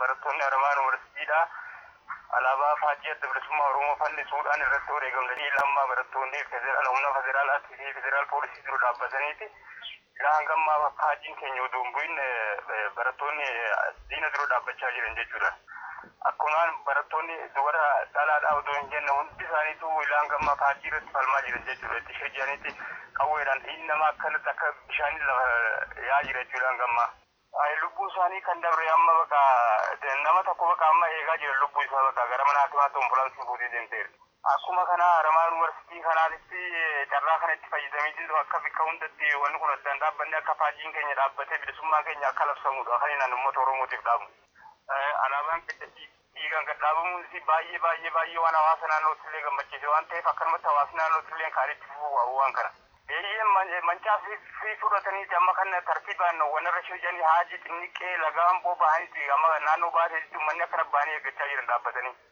barattoonni Haramaa Yuunivarsiitiidha. Alaabaa faajjii adda bilisummaa Oromoo fannisuudhaan irratti wareegamanii lammaa barattoonni humna federaalaatii fi federaal poolisii jiru dhaabbataniiti. Ilaa hangammaa faajjiin keenya odoo hin bu'in barattoonni diina dura dhaabbachaa jiran jechuudha. Akkumaan barattoonni dubara dhalaadhaa odoo hin jenne hundi isaaniitu ilaa hangammaa faajjii irratti falmaa jiran jechuudha. Itti shajjaniiti qawweedhaan dhiigni namaa akkanatti akka bishaanii lafa yaa jira jechuudha hangammaa. lubbuu isaanii kan dabre amma baka nama tokko baka amma eegaa jira lubbuu isaa baka gara mana hakimaatti ambulaansii fuutee deemteera. Akkuma kana Haramaa Yuunivarsiitii kanaatti carraa kanatti fayyadamee jiru akka bakka hundatti wanni kun addaan dhaabbanne akka faajjiin keenya dhaabbatee bilisummaan keenya akka labsamudha kan inni uummata Oromootiif dhaabu. Alaabaan keenya dhiigaan gad dhaabamuun baay'ee baay'ee baay'ee waan hawaasa naannootti illee gammachiise waan ta'eef akkanumatti hawaasni naannootti illee kaanitti fufuu waan kana. Eeyyee mancaa fi fudhataniiti amma kan tartiibaan wanarra shajjanii haajii xinniqqee lagaan boba'aniiti amma naannoo baasee uummanni akka rabbaanii eeggachaa jiran dhaabbatanii.